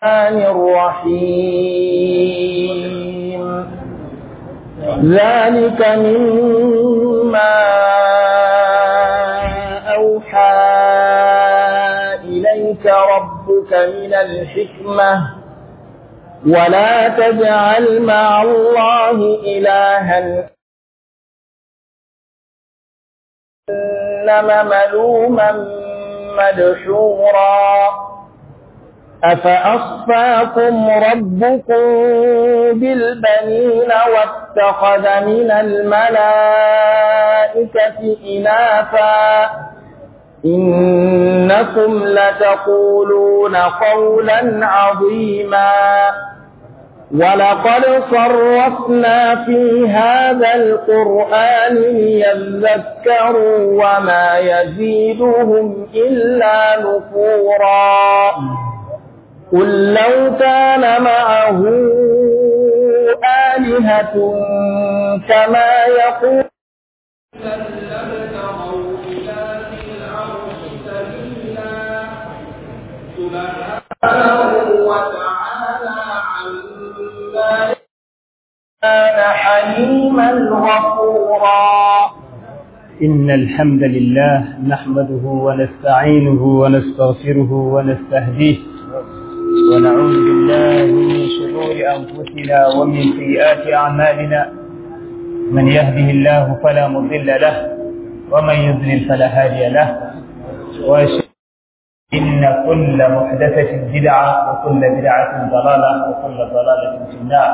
الرحيم ذلك مما أوحى إليك ربك من الحكمة ولا تجعل مع الله إلها إنما ملوما مدحورا أفأصفاكم ربكم بالبنين واتخذ من الملائكة إناثا إنكم لتقولون قولا عظيما ولقد صرفنا في هذا القرآن ليذكروا وما يزيدهم إلا نفورا قل لو كان معه آلهة كما يقول سبحانه وتعالى عما كان حليما غفورا إن الحمد لله نحمده ونستعينه ونستغفره ونستهديه ونعوذ بالله من شرور أنفسنا ومن سيئات أعمالنا من يهده الله فلا مضل له ومن يضلل فلا هادي له وأشهد إن كل محدثة بدعة وكل بدعة ضلالة وكل ضلالة في النار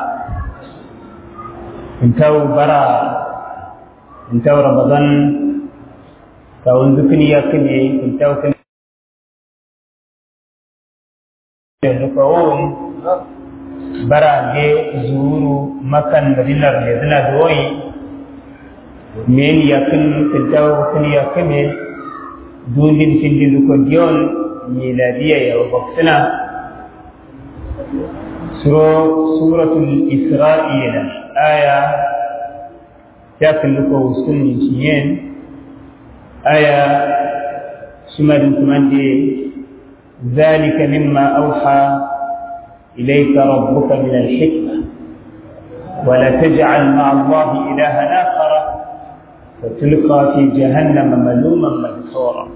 انتهوا برا انتهوا رمضان كون ذكني يكني انتهوا كني يدفعون برا جي زورو مكان مدينة رجدنا دوي من يكن انتهوا كني يكني دون تندل كديون ميلادية يا وقتنا سورة الإسرائيل آية تاكل لكو سنة شيين آية شمال كمان ذلك مما أوحى إليك ربك من الحكمة ولا تجعل مع الله إلها آخر فتلقى في جهنم ملوما مدحورا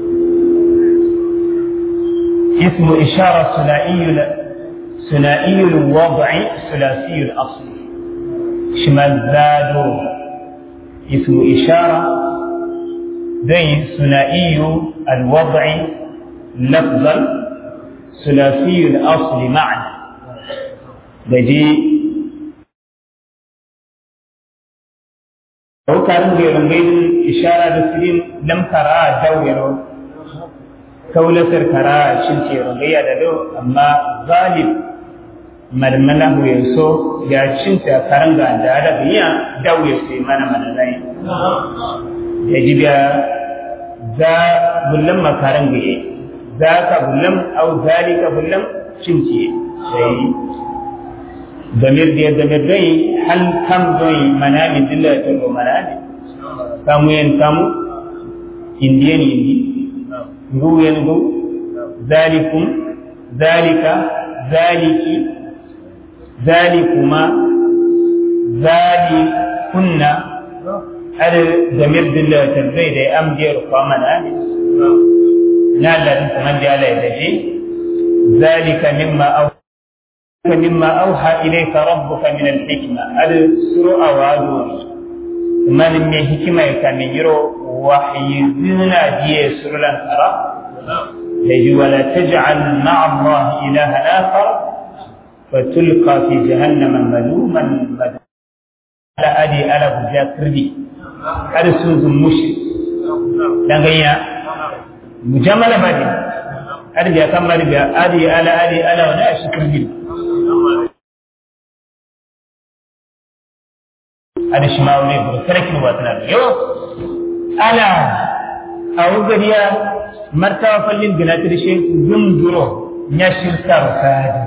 اسم إشارة ثنائي ثنائي الوضع ثلاثي الأصل شمال زادو اسم إشارة ذي ثنائي الوضع لفظا ثلاثي الأصل معنى بجي وكان غير غير إشارة لسلين لم ترى دورو kaulatar kara shin ce rangayya da do amma galib marmala hu yaso ya cinta karanga da da biya dawo sai mana mana nai ya jibiya za bullan makaran gaye za ka bullan au zalika bullan cince sai damir da damir dai hal kam doi manami dilla to manami kamu yen kamu indiyan indi ngu yengu zalikum zalika zaliki zalikuma zalikunna ada zamir dilla tabbai da am jeru kama na ne na Allah din sanan da Allah ya dace zalika mimma aw mimma awha ilayka rabbuka min al-hikma ada suru awadu man me hikima ya kamin yiro وحي زنا دي سرلا ترى يجي ولا تجعل مع الله إلها آخر فتلقى في جهنم ملوما مدحورا على أدي ألا بجاء كردي هذا سنز مشرك دنگيا مجمل بدي هذا جاء كم بدي أدي ألا أدي ألا ولا شكر هذا شماولي بركرك واتنا يو ala a wugariya martawa fallin ginatir shi zunduro ya shirka rukadi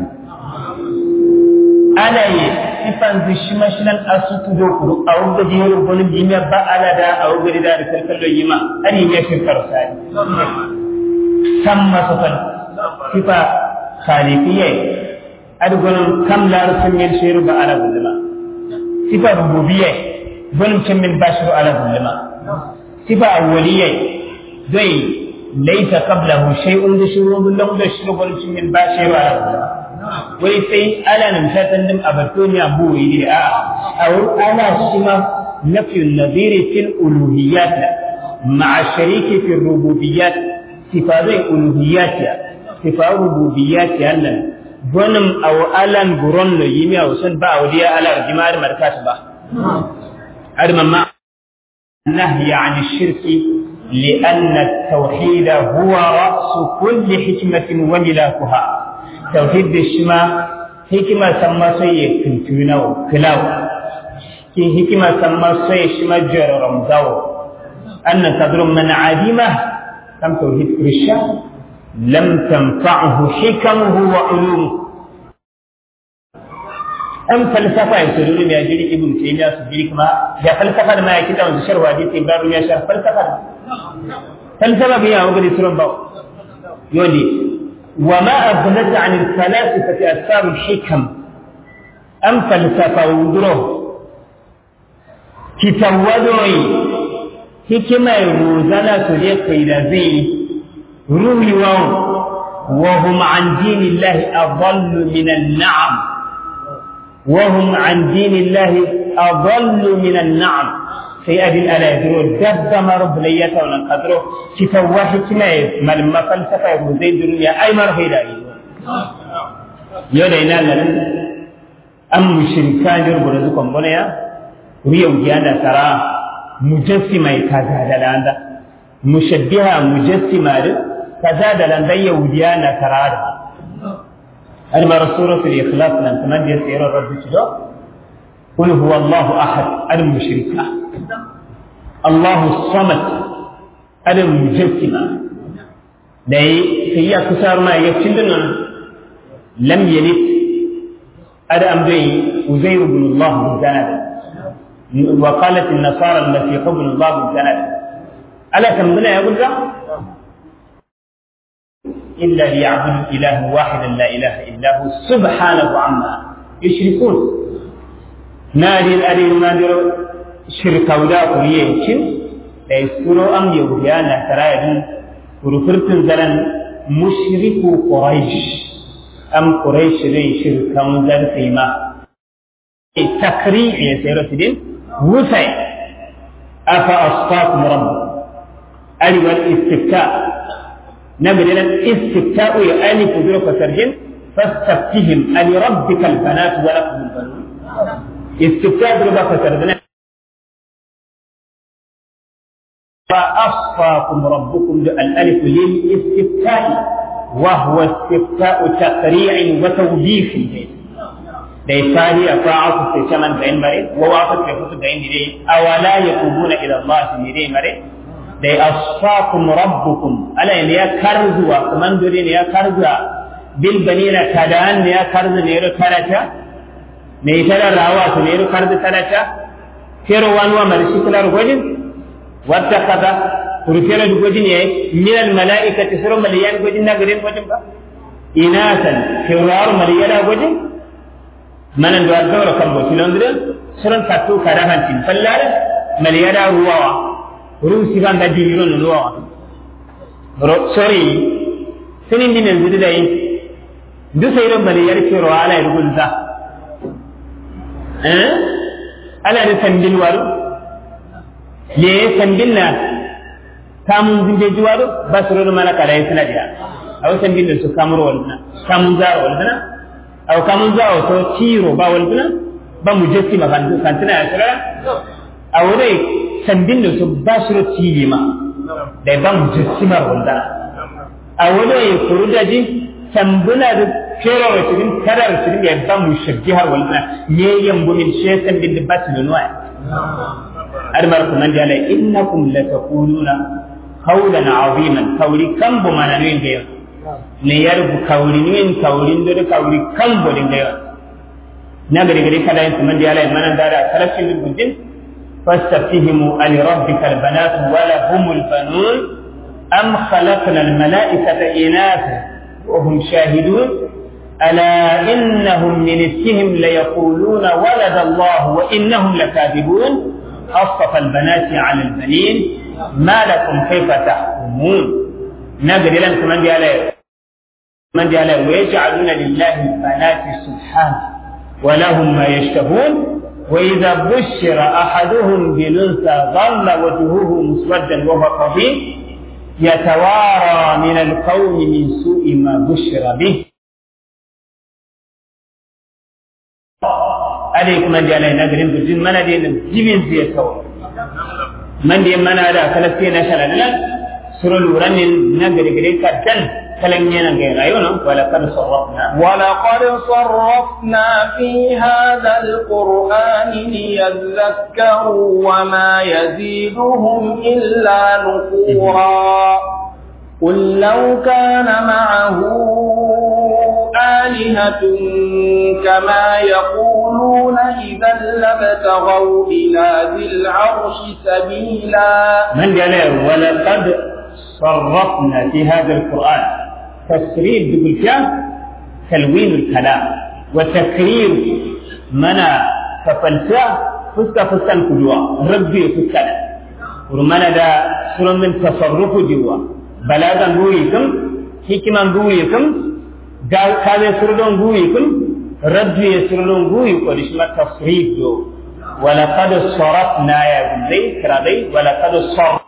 ala yi sifan zishi mashinan asutu do kuru a wugari yaro wani jimiya ba ala da a wugari da rikar kallon yi ma ari ya shirka rukadi san masu fal sifa خالقية أدقون كم لا رسم ينشير بألا ظلما صفة ربوبية ظلم كم من بشر على ظلما صفة أولية دوي ليس قبله شيء دشور ظلم دشور ظلم كم من بشر على ظلما wai sai ana numfatan dim a batoniya buwi ne a a wurin ana shi ma nafiyun naziri fil uluhiyyat ma'a shariki fil rububiyyat sifazai uluhiyyat sifa rububiyyat nan gonim aw alan guron no yimi aw sun ba awdiya ala jimar markat ba ar mamma nahyi an ash-shirk لأن التوحيد هو رأس كل حكمة وملاكها tauhid da shi ma hikima san ma sai ya kintuna kilaw ki hikima san ma sai shi ma jararam zawo annan tadrum man adima kam tauhid risha lam tanfa'hu hikamuhu wa ulumuhu an falsafa ya suru ne ya jiri ibn taymiya su jiri kuma ya falsafa da ma ya kita wanda sharwa hadisi babu ya shar falsafa falsafa biya wa gadi surun bawo yodi وما أغنت عن الفلاسفة أسباب الحكم أم فلسفة ودره كتودعي حكمة روزانا تليق إلى ذي روي وهم عن دين الله أضل من النعم وهم عن دين الله أضل من النعم sai abin ala ya duro dabba ma rabu lai ya tauna kadro ki tawwa hikima ya malma falsafa ya zai duru ya ai mar haida yi yo da ina lan am mushrika ne rubuta su kon bona ya riya ugiya da tara mujassima ya kaza da landa mushabbiha mujassima da kaza da landa yahudiya na tara da alma rasulatul ikhlas nan taman da yasira rabbi tudo قل هو الله أحد المشركة الله الصمد المجسمة دai sai ya kusar ma ya cin nan lam yalid ada am dai uzair ibn Allah bizanad wa qalat an-nasara allati qabla Allah bizanad ala tambuna ya gudda illa liya'budu ilahan wahidan la ilaha illa hu subhanahu amma yushrikun narin arin nadiro shirkauda kuriyencin da isuro am yahudiya na tarayadin kurufurtun zaran mushriku quraish am quraish dai shirkan zarfi ma takri ya sayar tidin wusai afa asfaakum rabb ali wal istifta نبدأ الاستفتاء يألف بلوك سرجن فاستفتهم ألربك البنات ولكم البنون استفتاء بلوك سرجن فأصفاكم ربكم الألف للاستفتاء وهو استفتاء تقريع وتوبيخ dai tari a fa'atu sai shaman da in mare wa wa ta fusu da in dai awala yaqubuna ila Allah ni dai mare dai asfakum rabbukum ala ne ya karzuwa kaman dore ne ya karzuwa bil banina tadan ne ya karzu ne ro karata ne tara rawa to ne ro karzu karata kero wanwa marshi kula gojin wadda kaza kurfera du gojin yayi min al malaikati suru maliyan gojin na garin gojin ba inasan kewar maliyana gojin manan do adoro kambo tilondre suran katu karahan tin fallare maliyada ruwawa ru sigan da dimiro no ruwawa ro sorry sinin dinen zudu dai du sai ro maliyar kero ala irgunza eh ala da sandin waru le sandin na kamun zinje juwaru basuro mana kala suna dia aw sandin da su kamuro walna kamun zaro walna aw kamun zaro to tiro ba walna ba mujassima kan kan tana ya sura aw dai sandin da su basuro tilima da ba mujassima walna aw dai kurudaji tambuna da kero wa cikin tarar cikin ya ba mu shabbiha walna ne yambu min shaytan bin batin nuwa admar kuma da Allah innakum lataquluna qawlan aziman kawri kan bu mananin da ne yarbu kawri nin kawrin da kawri kan bu din da na gari gari kada yin kuma da Allah manan da da kalafin bujin fastafihimu ali rabbikal banat wa lahumul banun am khalaqna al malaikata inatha wa hum shahidun ألا إنهم من إفكهم ليقولون ولد الله وإنهم لكاذبون أصطفى البنات على البنين ما لكم كيف تحكمون نقل لم كمان دي عليه من دي عليه ويجعلون لله البنات سبحانه ولهم ما يشتهون وإذا بشر أحدهم بالأنثى ظل وجهه مسودا وهو كظيم يتوارى من القوم من سوء ما بشر به عليك من دي عليه نقرين بجن من دي جمين زي سوا من دي من على كلفتين أشهر لنا سر الورن نقري قريكا دل كلمنا غير أيونا ولقد صرفنا ولقد صرفنا في هذا القرآن ليذكروا وما يزيدهم إلا نفورا قل لو كان معه آلهة كما يقولون إذا لابتغوا إلى ذي العرش سبيلا من قال ولقد صرفنا في هذا القرآن تسريب بقول تلوين الكلام وتكرير منا كفلسا فسكا فسكا كجوا ربي فسكا ورمنا دا سورة من تصرف جوا بلاغا بويكم حكما بويكم كذا سورة بويكم ربي سورة بويكم لشما تصريف جو ولقد صرفنا يا بني كرادي ولقد صرفنا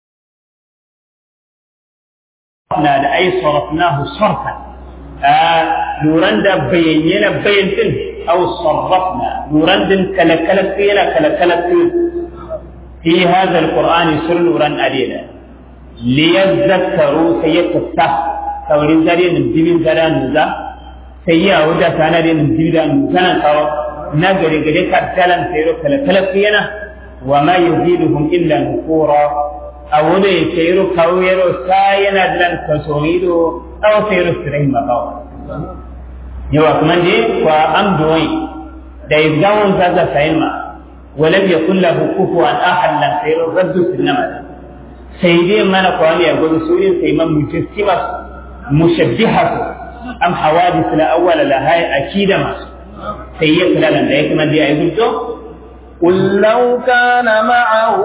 na da ai sarrafnahu sarfan luran da bayyana bayyantin aw sarrafna luran din kalakalat yana kalakalat fi hadha alqur'ani sur luran adida liyadhakkaru sayyatasta tawrin zare nin dimin zara nuza sayya wuda tana da nin dimin da nuzana tawo na gare gare ka talan sayro kalakalat yana wa ma yuziduhum illa nufura awude seyru kawyero sayana dilan kasorido aw seyru sirai makawa yawa kuma je kwa amdoyi da izgawon zaza sayma ولم يكن له كفوا احد لا سير الرد في النمل سيدي ما نقول يا قول سوري سيما مجسمة مشبهة أم حوادث لا أول لها أكيد ما سيئة لا لن دايك من دي أيضا قل لو كان معه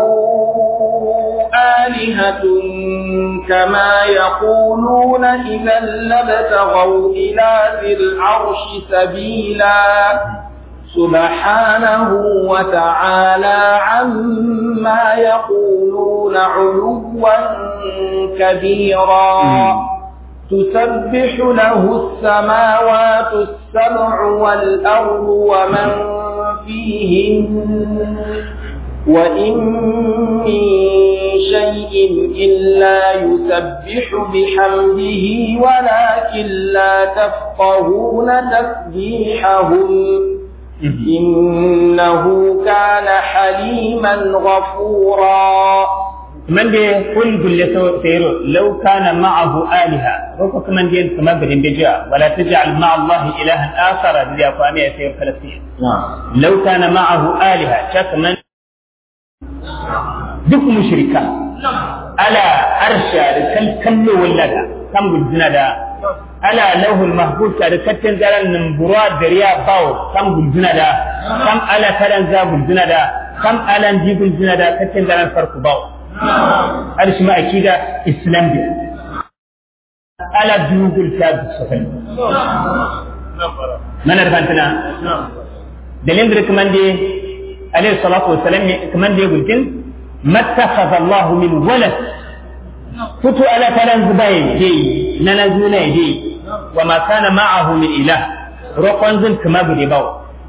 آلهة كما يقولون إذا لابتغوا إلى ذي العرش سبيلا سبحانه وتعالى عما يقولون علوا كبيرا تسبح له السماوات السبع والأرض ومن فيهن وإن من شيء إلا يسبح بحمده ولكن لا تفقهون تسبيحهم إنه كان حليما غفورا من دي قل قل سيرو لو كان معه آلهة روكو كمان دي كما بدين بجاء ولا تجعل مع الله إلها آخر دي أقوامي سير فلسطين لو كان معه آلهة شك من duk mushrika ala arsha da kallo wallada kan guduna da ala lauhul mahfuz da kaccen zaran nan burwa da riya bawo kan guduna da kam ala kalan za guduna da kam alan ji guduna da kaccen zaran farko bawo arshi ma akida islam bi ala dugul ta sofai mana da fantana dalilin da kuma dai عليه الصلاة والسلام كمان دي قلت ما اتخذ الله من ولد فتو ألا فلان زباي دي ننزونا دي وما كان معه من إله رقم زن كما بدي باو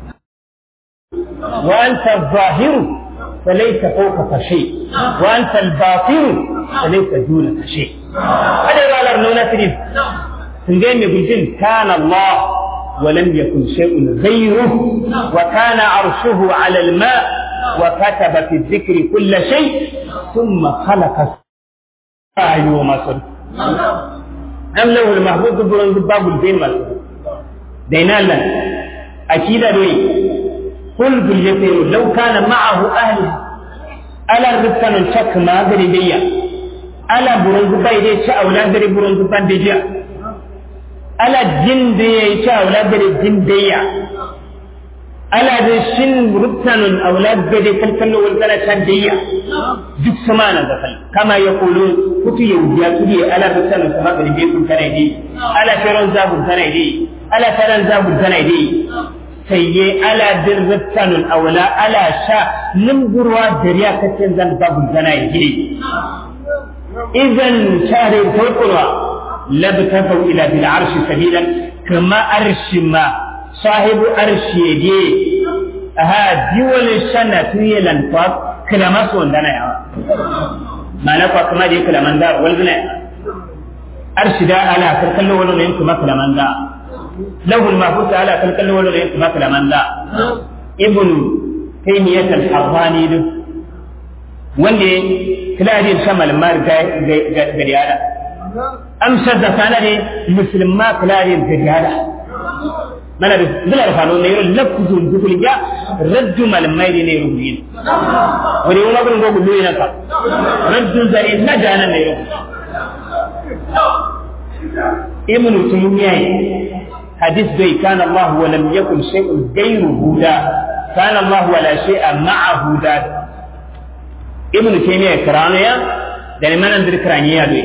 وأنت الظاهر فليس فوقك شيء وأنت الباطن فليس دونك شيء هذا قال ارنونا تريد سنجين يقول كان الله ولم يكن شيء غيره وكان عرشه على الماء وكتب في الذكر كل شيء ثم خلق السماء وما صدق أم له المحبوب برون باب البين ما صدق دينا لنا أكيد دوي قل باليسير لو كان معه أهل ألا ربكنا شك ما غريبية ألا برون بيدي شاء أولا غريب برون بيدي ala jinde ya yi ta wala gade jindayya ala da shin rubtanun aula gade kalkallo wal kana tandayya duk sama na zakal kama ya kulu kutu ya wuya tudi ala rubtanun sama gade be kun kana dai ala taron zabun kana dai ala taron zabun kana dai sai ye ala dir rubtanun aula ala sha nimburwa dariya kacin zan zabun kana dai idan share tawqura labtafu ila bil arshi sabilan kama arshi ma sahibu arshi yage aha diwal shana tuyelan fa kalama so ndana yawa mana fa kuma je kalaman da wal gina arshi da ala kalkallo wala ne kuma kalaman da lahu al mahfuz ala kalkallo wala ne kuma kalaman da ibn taymiyah al harrani wanda kiladin shamal mar ga ga yada amsar da kana ne musulma kiladin ga yada mana da zula da fano ne yoro lafzun dukul ya raddu malamai ne rubuyin wani wani gurin gogu loyi na ka raddu zari na jana ne yoro ibn tumiya hadis bai kana Allah wa lam yakun shay'un ghayruhu da kana Allah wa la shay'a ma'ahu da ibn taymiya karano ya da ne manan dir karaniya do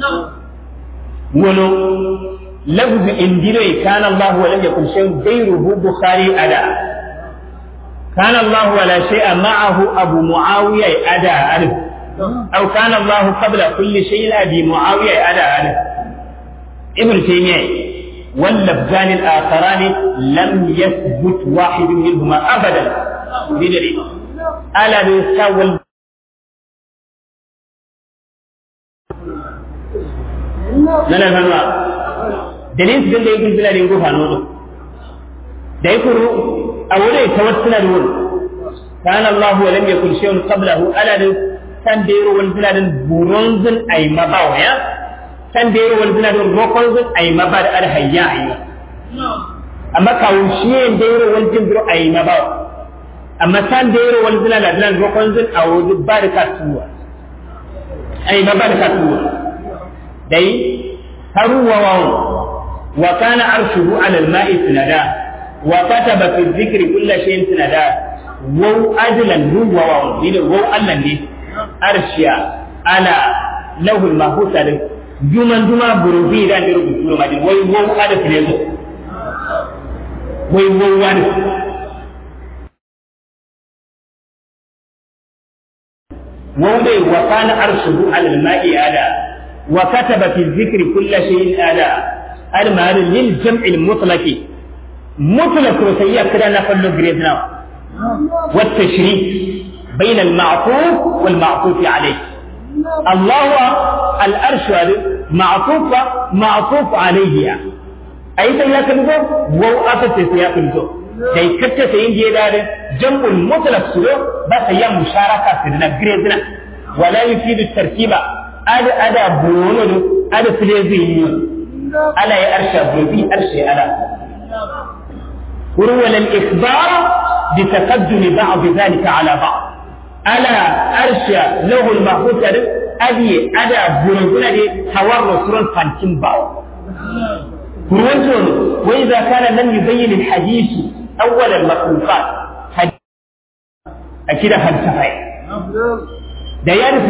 wono لفظ إنديري كان الله ولم يكن شيء غيره بخاري أدا كان الله ولا شيء معه أبو معاوية أدا ألف أو كان الله قبل كل شيء أبي معاوية أدا ألف ابن تيمية واللفظان الآخران لم يثبت واحد منهما أبدا بدليل ألا يستوى nana fanwa dalin su da yake suna da yin gufa nono da yake ru a wurin tawassuna da wurin kana Allah wa lam yakun shay'un qablahu ala da san da yaro wal biladin buronzun ay mabawa ya san da yaro wal biladin rokonzun ay mabad al hayya ayya amma kawun shi da yaro wal jimbiro ay mabawa amma san da yaro wal biladin rokonzun a wurin barakatuwa ay mabarakatuwa dai هروا واو وكان عرشه على الماء سندا وكتب في الذكر كل شيء سندا وو أجلا هو واو دين وو ألا دي أرشيا على له المحفوظ جمن جمع بروفي دان دي ربو سورة مجد وي وو أدف ليزو وي وو أدف وو دي وكان عرشه على الماء على وكتب في الذكر كل شيء آلاء المال للجمع المطلق مطلق وسيئة كده نقل جريدنا والتشريك بين المعطوف والمعطوف عليه الله الأرش معطوف معطوف عليه أي سيئة كده وو أفت سيئة كده dai kacce sayin je da jam'ul mutlaq su ba sai ya musharaka su na gredna wala yufidu tarkiba ada ada bono ada filezi ala ya arsha bi arsha ala وروى الإخبار بتقدم بعض ذلك على بعض ألا أرشى له المحفوظ أبي أدا بنزنا دي حوار سرون فانتين باو كروانتون وإذا كان لم يبين الحديث أول المخلوقات أكيد هل سفعي ده يعرف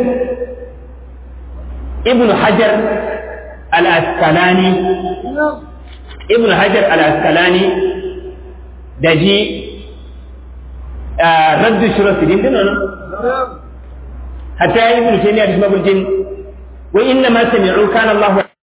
ابن حجر الأسقلاني ابن حجر الأسقلاني دجي آه رد شروط الدين دين حتى ابن تيمية اسمه الجن وإنما سمعوا كان الله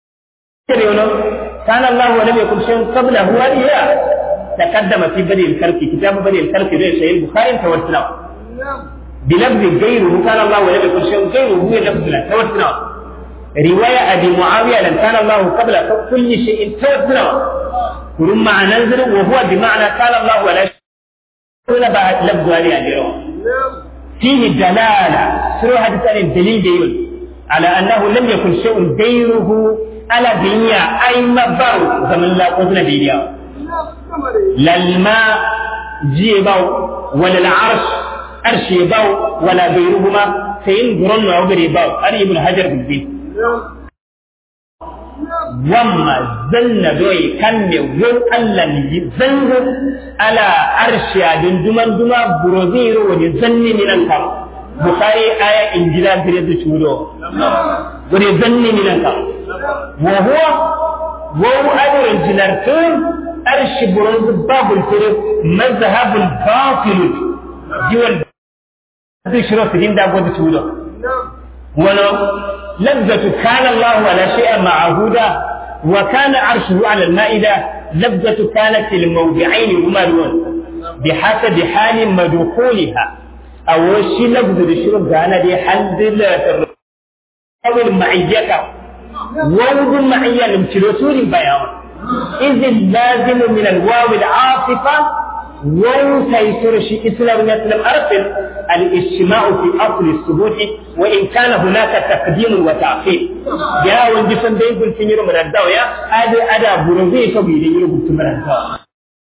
كان الله ولم يكن شيء قبله وليا تقدم في بدء الخلق كتاب بدء الخلق في صحيح البخاري توسنا بلفظ غيره كان الله ولم يكن شيء غيره هو لفظ توسنا رواية أبي معاوية لأن كان الله قبل كل شيء توسنا ثم ننزل وهو بمعنى كان الله ولا شيء ولا بعد لفظ هذه اليوم فيه دلالة سورة حديث الدليل ديون على أنه لم يكن شيء غيره على دنيا أي مبر زمن لا قدر دنيا لا الماء جيباو ولا العرش أرش يباو ولا غيرهما سين قرن وغير يباو أري ابن حجر بالبيت wamma zanna doyi kan me won Allah ni zango ala arshiya din duman duma buroziro wani zanni minan kam bukhari aya injila gire da chudo wani zanni minan kam wa huwa wa adu injilartun arshi buroz babul furu mazhabul batil jiwal bishro sidin da godu chudo ولو لذة كان الله على شيء معهودا وكان عرشه على المائدة لذة كانت الموضعين ممرون بحسب حال مدخولها أو شيء لذة الشرب كان دي حد أو المعية ووض المعية لمتلوسور بيان إذ اللازم من الواو العاصفة وان سيسر شيء إسلام يسلم أرسل الاجتماع في أصل الثبوت وإن كان هناك تقديم وتأخير يا وندي سندين كل سنير من الدوية هذا أدا بروزي سوي لي يقول من الدوية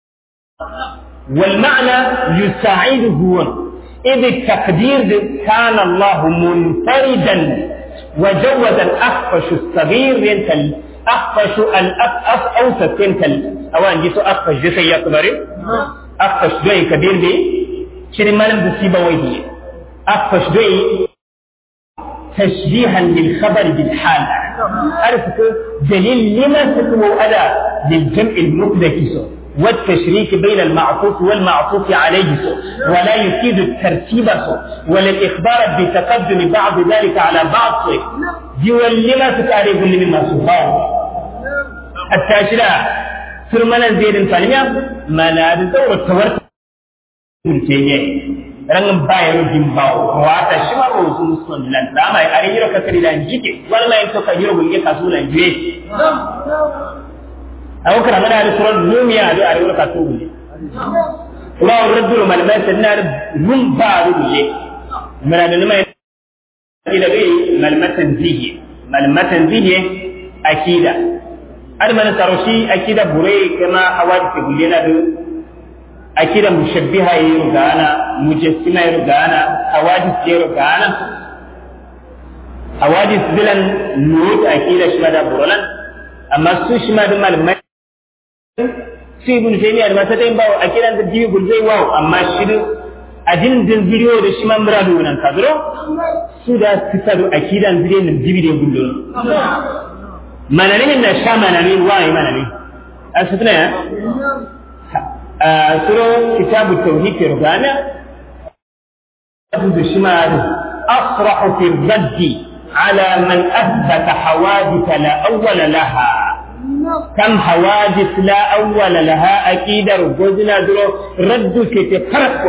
والمعنى يساعده هو إذ التقدير كان الله منفردا وجوز الأخفش الصغير ينتل أخفش الأف أوسط ينتل أوان جيسو أخفش جيسو يكبري akfash doyi kabir be shirin malam da siba wahi akfash doyi tashbihan lil khabar bil hal arfku dalil lima takmu ada lil jam' al mufdaki so والتشريك بين المعطوف والمعطوف عليه سو ولا يفيد الترتيب سو ولا الإخبار بتقدم بعض ذلك على بعض سو دي ولما تتعرف مما سبحانه التاشرة surmanan zairin falmiya mana da tsawar tawar kunce ne rangin bayan rubin bawo wata shi ma rosu musulun lan rama ya are yiro kakari da jike wani mai to ka yiro gunge kasu lan juye a wakar mana da suran lumiya da are yiro kasu gunge kuma wa raddul malamai sanna da rum ba rubuye mana da lumai ila bai malmatan zihi malmatan zihi akida adamana saroshi akida bure kama awadi ke bullena do akida mushabbiha yero gana mujassima yero gana awadi yero gana awadi bilan lut akida shima da burolan amma su shima da malamai su ibn taymiya da mata tayin bawo akida da jibi gulzai wawo amma shiru adin din video da shima muradu nan kadro su da sifadu akidan zire nan jibi da gullo mananin da sha mananin waye mananin a sutuna ya a suro kitabu tauhid rugana da shi ma asrahu fi raddi ala man athbata hawadith la awwala laha kam hawadith la awwala laha aqidar gojina duro raddu ke te farko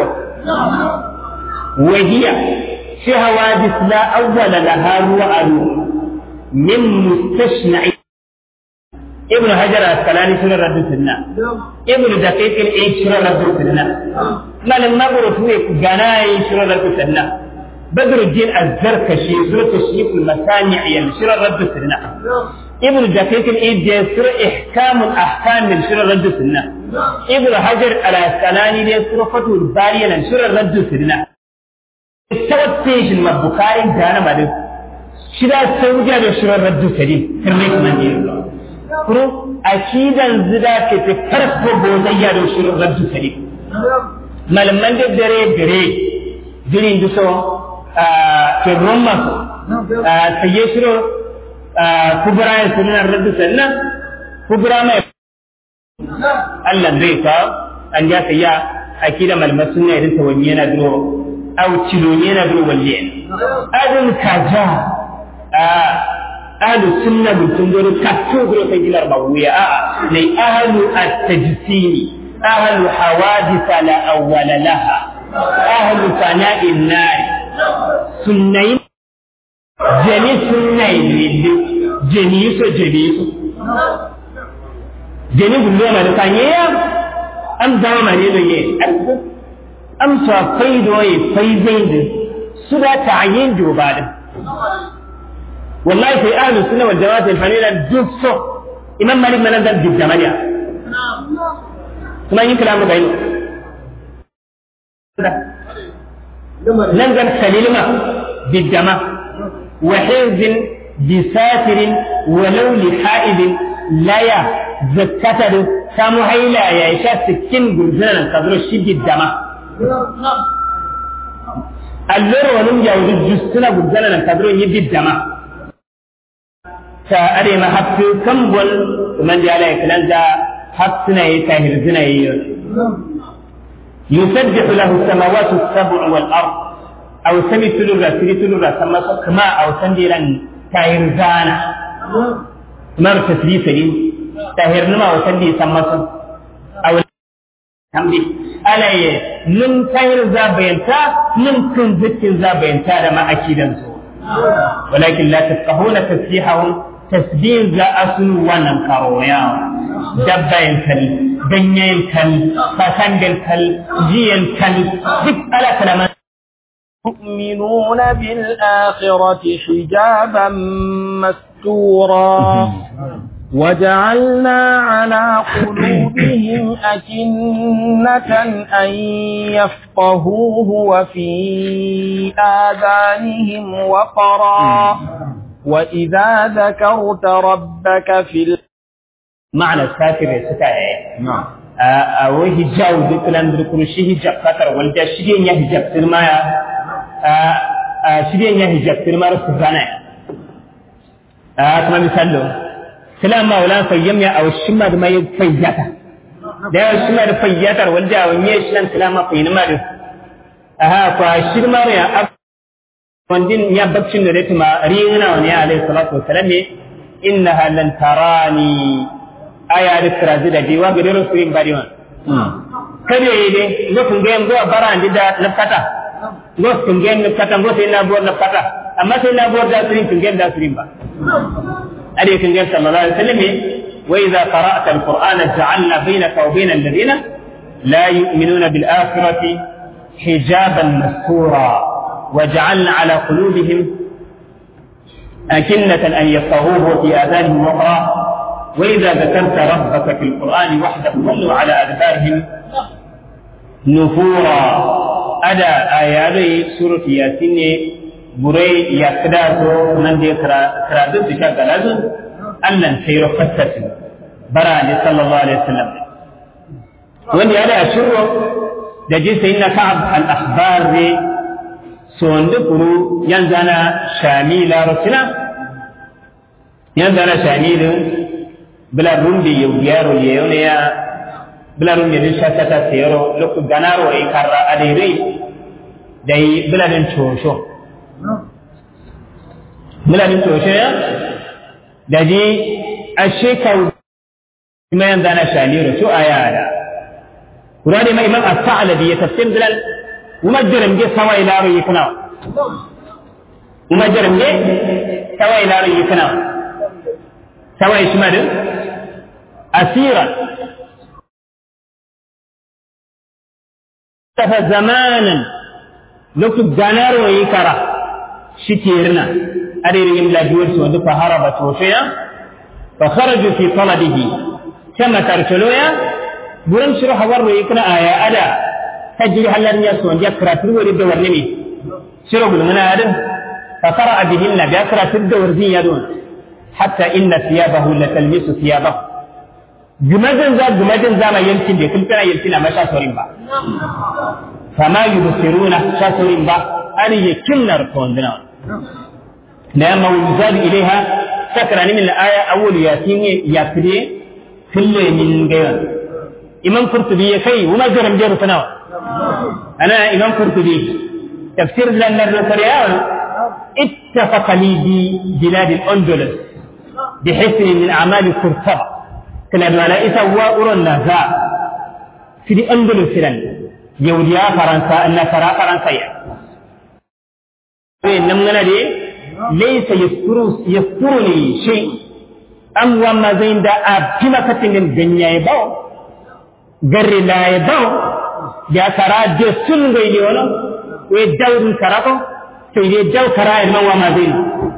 وهي في حوادث لا أول لها رؤى من مستشنع ابن حجر الاسقلاني سنة رد السنة ابن دقيق العيد سنة رد السنة ما لما برفوه قناي سنة رد السنة بدر الدين الزركشي سورة الشيخ المسامع يعني سنة رد السنة ابن دقيق العيد سورة إحكام الأحكام من سنة رد السنة ابن حجر الاسقلاني سورة فتح الباري من سنة رد السنة استوت فيش المبكاري كان مالك shida sauja da shirar raddu sari kirme kuma ne kuro akidan zida ke ta farko bozayya da shirar raddu sari malaman da dare dare jirin duso ke roma saye shiro kubura ya sunan raddu sannan kubura mai Allah zai ka an ja sayya akida malaman sunna irin ta wani yana duro au cilo yana duro walliya adin kaja ahlu sunna mutum gori katto gori ta gilar mawuya a'a ne ahlu at-tajsimi ahlu hawadith la awwala laha ahlu sana'in nar sunnai jeni sunnai lili jeni so jeni so jeni gullo ma da kanye ya am dawa ma ne ne am sa faido yi faizai su da ta'yin jobadin والله في أهل السنة والجماعة الفنيلة جزء إمام مالك من نزل بالجمالية ثم يمكن أمر بينه نزل سليمة بالجماع وحرز بساتر ولو لحائد laya zakkata da samu haila ya sha sikin gurzunan kadro shi dama alloro wani yawon justuna gurzunan kadro yi biddama ta are ma hafi kan bol man da ala kalan da hafsuna yi tahir zina yi yusabbihu lahu samawati as-sab'u wal ard aw sami tulura siri tulura sama kama aw sandiran tahir zana mar tasbisari tahir numa aw sandi sama su aw hamdi alaye nun tahir zabayanta nun kun zikin zabayanta da ma akidan su ولكن لا تفقهون تسبيحهم tasbih za a sun wannan karoya dabbayin kal ganyen kal fasangal kal jiyan kal duk ala kalaman يؤمنون بالآخرة حجابا مستورا وجعلنا على قلوبهم أكنة أن يفقهوه وفي آذانهم وقرا وإذا ذكرت ربك في ال... معنى الساتر ستايا نعم أو هجاو ذكران ذكر شي هجاب كتر والجا شدين يا هجاب سرمايا شدين يا هجاب سرما رسزانا كما مثال سلام مولا فيم يا أو الشمى ما يفياتا da yawa shi da fayyatar wanda wani ya shi nan kalama fa ina ma da aha fa shirma ya wandin ya baccin da rete ma rina wani alayhi salatu wasalam ne innaha lan tarani aya da trazi da biwa ga dero surin bari wan kare ne go kun ga go bara andi da nafata go kun ga nafata go sai na buwar nafata amma sai na buwar da surin kun ga da surin ba ade kun ga sallallahu alaihi wasallam wa idza qara'ta alqur'ana ja'alna bainaka wa bainal ladina la yu'minuna bil akhirati hijaban mastura وجعلنا على قلوبهم أكنة أن يفقهوه في آذانهم وقرا وإذا ذكرت ربك في القرآن وحده ولوا على أدبارهم نفورا أدا آيات سورة ياسين بري يكداسو من دي كرادو بشا غلازو ألن سير فتت برا صلى الله عليه وسلم وإن هذا أشره دجي سيدنا كعب الأخبار دي sonde kuru yanzana shamila rosina yanzana shamilu bila rundi yewgiyaro yeyone ya bila rundi din shakata sero lokku ganaro e karra adere dai bila din chosho bila din chosho ya daji ashekau kuma yanzana shamilu to ayada kurani ma imam as-sa'labi ya tafsir bilal ومجرم جه سوا إلى ريكنا ومجرم جه سوا إلى ريكنا سوا يشمل أسيرا تفى زمانا لو جانر ويكرا شكيرنا أدري يملا جوز ودف هربت وشيا فخرجوا في طلبه كما ترسلويا برم شرح وروا يكنا آية أدا تجري هل لن يسون يكرا تروري الدور نمي شرب من آدم فقرأ بهن بأكرا تدور زي يدون حتى إن ثيابه لتلمس ثيابه جمجن ذا جمجن ذا ما يمكن دي كلنا يمكن ما شاسورين با فما يبصرون شاسورين با أن يكن ركوندنا لما يزاد إليها سكر من الآية أول ياسين يكري كل من غير إمام قرطبي يكي وما جرم جير سنوات أنا إمام قرطبي تفسير لنا الرسالة اتفق لي ببلاد الأندلس بحسن من أعمال قرطبة كان الملائكة وأرى النزاع في الأندلس لن يوديا فرنسا النصارى فرنسية إنما دي ليس يذكر يذكرني شيء أم وما زين دا أبكما كتن الدنيا يباو غير لا يباو da kara je sun gai ne wala we dawrun karako sai dai daw kara e man wa ma zai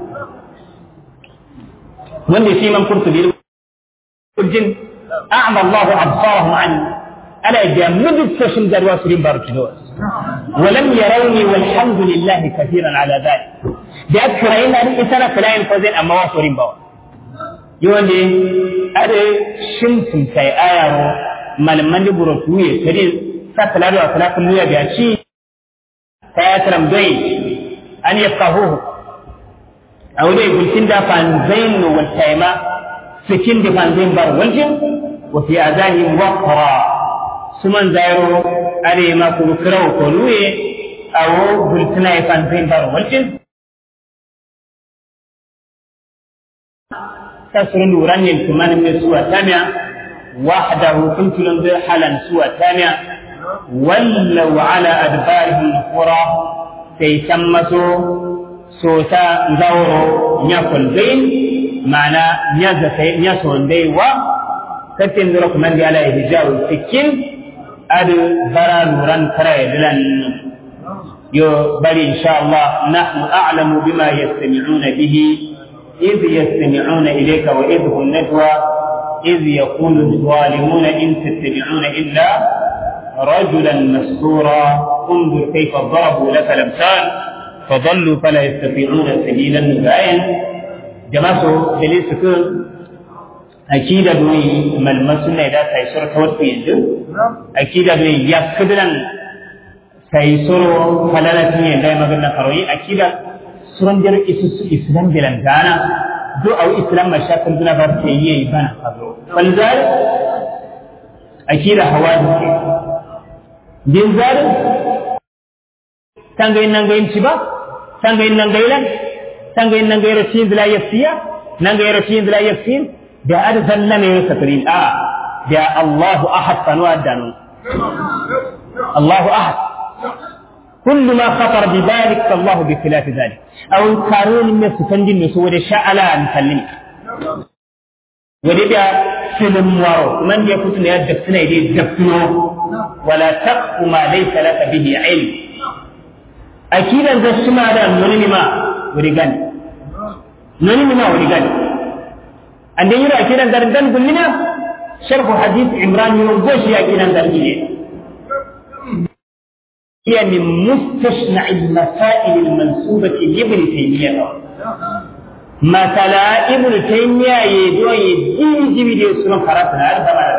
wanda shi man kurtubi kurjin a'ma Allahu absarahum an ala jamudu fashin darwa surin barkido ولم يروني والحمد لله كثيرا على ذلك da aka rayu na rike sana kalayin fazin amma wa sorin bawa yonde ade shin sun kai ayaro malaman da buro tuye tare sa talado a salafin nuya biya ci ta ya taram dai an yafqahu a wani gulkin da fanzain wal taima sikin da fanzain bar waljin wa fi azani waqra suman zairo are ma ku kirau ko nuye awo gultina ya fanzain bar waljin تسر نوران يلتمان من سوى تامع وحده كنت لنظر حالا سوى تامع ولوا على أدبارهم نفورا تيسمسوا سوتا زورو نيكل بين معنى نيسون دي و كتن ذرق من دي على إهجاء السكين أدو برا نوران كراي لن يو بل إن شاء الله نحن أعلم بما يستمعون به إذ يستمعون إليك وإذ هم النجوى إذ يقول الظالمون إن تتبعون إلا رجلا مسحورا انظر كيف ضربوا لك الأمثال فضلوا فلا يستطيعون سبيلا نبعين جماعة دليل سكون أكيد أدوي من مسنا إذا سيسر توت يجو أكيد أدوي يكبرا سيسر فلا نتني دائما قلنا كروي أكيد suranjar islam bilan gana do au islam mashakil duna bar te yi bana kazo falzar akira hawadisi din zar tangay nangay ciba tangay nangay lan tangay nangay rasin la yafiya nangay rasin la yafin da arzan nan ne sakrin a da Allahu ahad fanu adanu Allahu ahad كل ما خطر ببالك فالله بخلاف ذلك أو كارون من سفندين نسو ودي شعلا نسلم ودي بيا سلم وارو من يكون يدف سنة يدي دفنو ولا تقف ما ليس لك به علم أكيد أن تسمع هذا نوني ما ودي غني نوني ما ودي غني عندما يرى أكيد أن تردن كلنا شرح حديث عمران يوم بوشي أكيد أن تردن هي من مستشنع المسائل المنسوبة لابن تيمية مثلا ابن تيمية يدعو يدين جبيد يسلم خرطنا هذا ما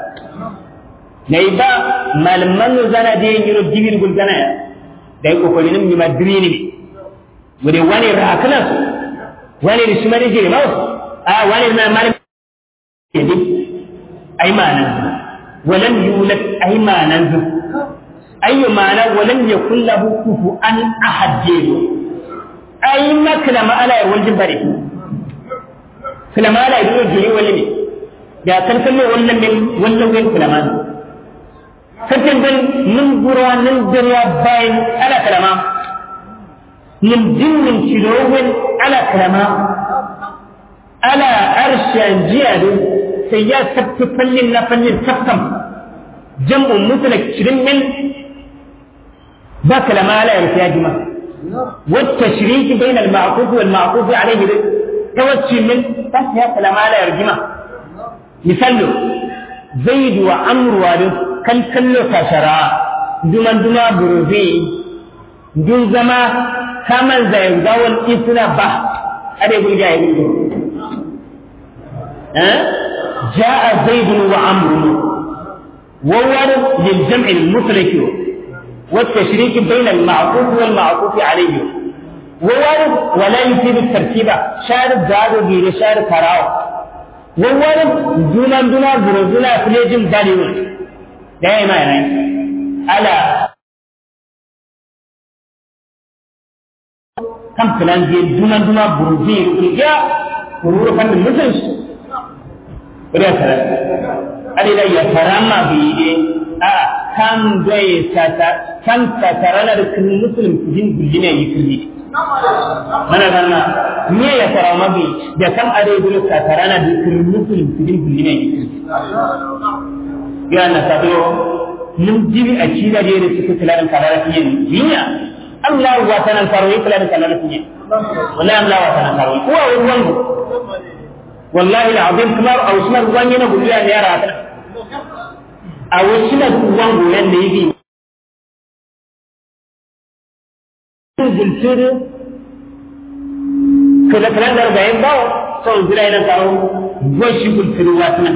نيبا ما لمن زنا دي يرو جبيد قل زنا da yi kokari nan ma diri ne wani wani rakana su wani da shi mani jiri mawa a wani na mani ne ai ma nan walam yulad ai ma nan zuwa أي معنى ولم يكن له كفوا أحد جيبه أي ما كلام ألا يولد بري كلام ألا يقول جيري ولمي يا تنسمي ولا من ولا وين كلامان فتن بن من برا من دريا باين على كلاما من جن من شلوين على كلاما على أرش جياد سياسة تفلن نفلن تفكم جمع مثلك شرمن ذاك لما لا يرتاجما والتشريك بين المعقوف والمعقوف عليه توجه من ذاك لما لا يرجما مثال زيد وعمر وادو كل كل كشرا دمان دما بروفي دون زما كمن زي داول إسنا با أدي يقول جاي جاء زيد وعمر وورد للجمع المطلق والتشريك بين المعطوف والمعطوف عليه ووارد ولا يفيد الترتيب شارب زادو غير شارب كراو ووارد دونا دونا برزونا فليجم داليون دائما يعني على كم كلام دي دونا دونا بروزي رجع ورور فن المسلم وريا سلام أدي يا كرامة بيدي a kan zai tata kan tatarana da kin muslim jin bijine yi kirli mana ganna me ya fara mabi da kan ade gulo tatarana da kin muslim jin bijine yi kirli ya na sabo mun jibi a cida da yake suka tilarin kadara fiye niya Allah wa tanan faro yi tilarin kadara fiye wallahi Allah wa tanan faro ko ruwan wallahi alazim kamar au sunan ruwan yana gudu ya yara ta a wasu na kuwan goyon da yi zulfiri kada kada da bayan bawo son zira ina karo go shi kul firu watna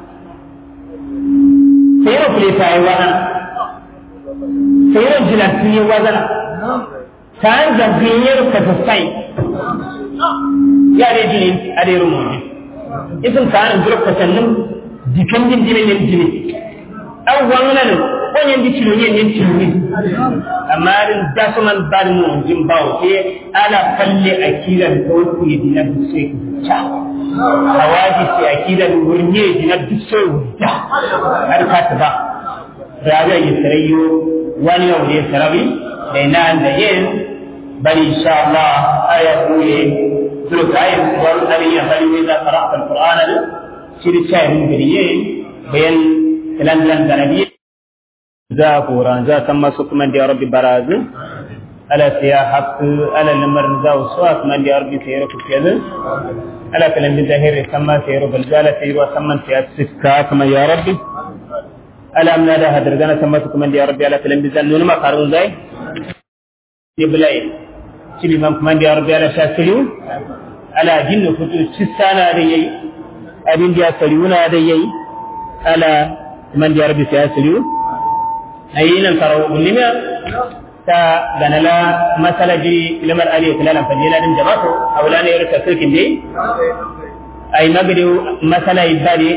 sayro kule tayi wadana sayro jilatini wadana tan da binyar ka sai ya de jini ade rumo ne isin kan zuro ka sannun dikandin jini ne jini aw wannan ko yen di tilo yen yen tilo ni amma rin dasuman bar mu jin bawo ke ala falle akiran ko ku yidina sai ku ta hawaji sai akiran wurnye dina sai ku ta har ka ta ba raga yi sarayyo wani yau ne sarabi da ina da yin bari insha Allah aya kuye zuru kayan wani ariya bari ne za ka rafa alqur'ana da shi da chai mun gariye bayan kalan da nabi za kuran za kan masu kuma da rabbi barazu ala siya haq ala lamar za uswa kuma da rabbi sai rufu fiye ala kalan da zahiri kama sai rubu balzala sai ruwa samman sai siska kuma ya rabbi ala amna da hadar gana sama su kuma da rabbi ala kalan da zan nuna makarun zai iblai shi liman kuma da rabbi ala shakiri ala jinnu futu cistana da yayi abin da ya sariuna da yayi ala man da rabbi sai asiriyu ayinan karo ulima ta ganala masalaji lamar ali kulalan fadila din jama'atu awlana yarka sirkin dai ay magadi masala ibadi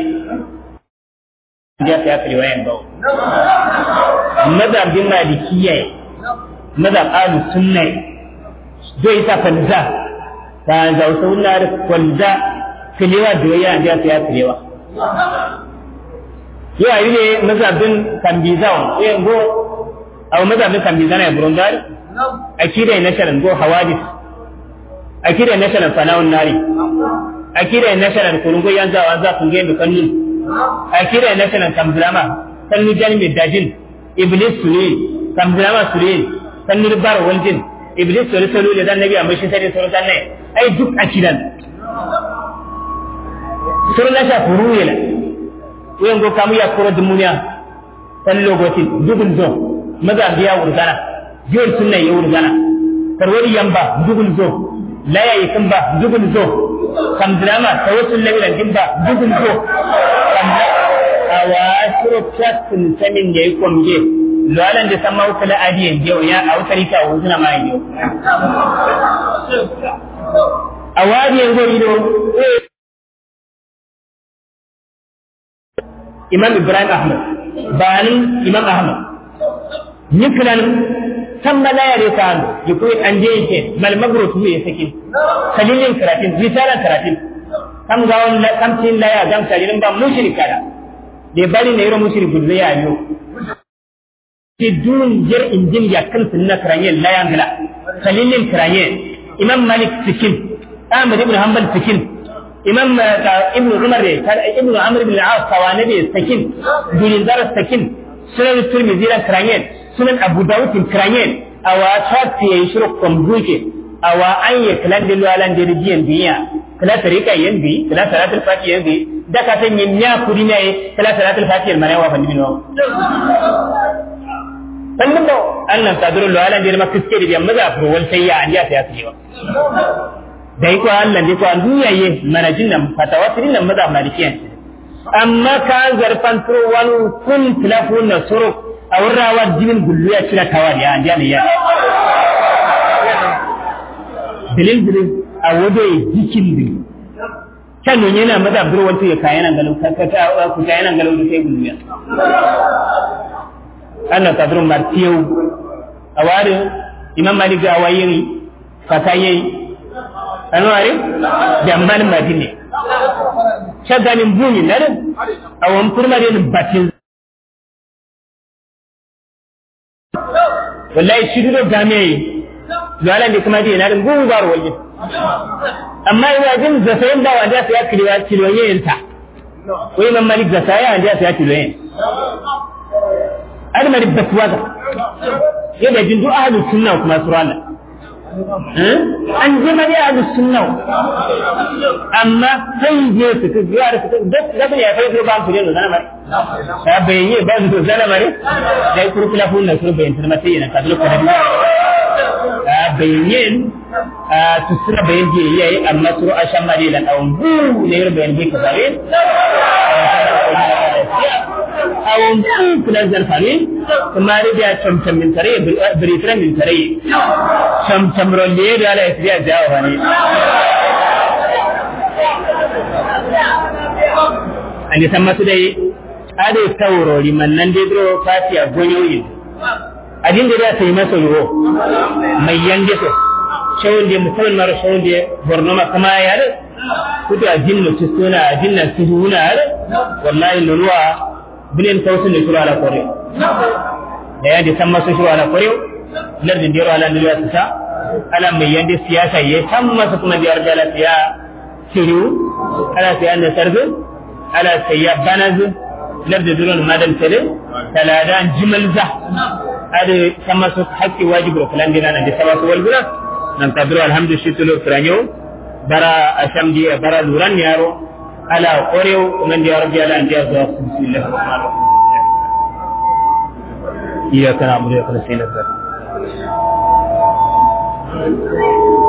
ya ta kiri wayan bawo madhab din malikiyya madhab ahlu sunna do ita fanza ta za sunna da fanza kilewa doya ya ta kilewa yau ayi ne mazabin kambizan yin go aw mazabin kambizan ya burundari akida na sharan go hawadis akida na sharan fanawun nari akida na sharan kurungo yan zawa za kun gendo kannu akida na sharan kamzrama kannu jani mai dajin iblis sule kamzrama sule kannu bar waljin iblis sule sule da nabi amma shi sai sura dan ne ai duk akidan sura na sha furuyela wen go kamu ya koro dumunya tan logotin dugul zo maza biya wurgana jol sunna ya wurgana tarwari yamba dugul zo laya yi kan ba dugul zo kam drama tawassul labila dimba dugul zo kam awa shiro chatin samin da yi komje lalan da sama ukala adiyan jewa ya a wutari ka wuzuna ma yi awadiyan go ido imam ibrahim ahmad banin imam ahmad niklan tamma la yare kan yikoy ande yake mal magro tu ya sakin kalilin karatin risalan karatin kam ga on kam tin la ya gam kalilin ba mushrika da de bari ne yoro mushriku da ya yo ti dun jer injin ya kan sunna karayen la ya ngala kalilin karayen imam malik sikin ahmad ibn hanbal sikin imam ibn umar ne ibn amr ibn al-as tawane ne sakin dulin dar sakin sunan tirmidhi ran kranyen sunan abu dawud kranyen awa chatti yayi shiru kombuke awa an ye kalan dilu alan de diyan biya kala tarika yandi kala salatul fati yandi da ka tan yin ya kudi ne kala salatul fati mane wa fandi no sannan da Allah ta duru alan de makiske de biyan maza furo wal sayya an ya ta ya dai ko Allah dai ko an duyaye manajin nan fatawatirin nan maza malikiyan amma ka zarfan turo wani kun tilafun na suru a wurrawa jimin gullu ya cira tawar ya an jani ya bilin bilin a wado ya jikin din kan nun yana maza buru wata ya kayan nan galau ka ku kayan nan galau da sai gullu ya annan kadrun martiyau a wari imam malik ga wayin fatayi anwari jamban madine shaganin buni na din a wani furmare ni batin wallahi shi duro game yi zuwa da kuma dai na din gugu bar wajen amma ina jin zasayin ba wanda ya kiriwa kiloyen ta wai man malik zasaya wanda ya kiloyen an mari batuwa yadda jin duk ahlus sunna kuma surana an ji mari ahlus sunna amma sai je su ta biya da su duk da ya kai ko ba su ne zana mari ya bayyane ba su zana mari dai kurkula fun na sun bayyana mata yana ka duk da bayen tusura bayen je yayi amma suru ashan mari la awon bu ne yar bayen je kasare awon bu kula zarfani kuma da cham cham min tare britran min tare cham cham rolle da ala isriya jawa bane an san masu dai ade taurori man nan dai dro fatiya gonyoyin adin da za ta yi masa yiwo mai yange so shawun da musamman mara shawun da borno ma kama ya da kuta ajin na tustuna ajin na tuhuna ya wallahi lulwa binin tausin da shuru ala kore da ya da san masu shuru ala kore lardin da ala lulwa su sa ala mai yange siyasa ya san masu kuma biyar da ala siya shiru ala siya da sarfin ala siya banazu lardin duron madan tare taladan jimalza ada sama su haƙƙi wajibi da fulan dina nan da sama su walguna nan kadro alhamdu shi tulo furanyo bara asham di bara luran yaro ala qoreo nan da rabbi ala andiya zuwa bismillah rahman rahim iyyaka na'budu wa iyyaka nasta'in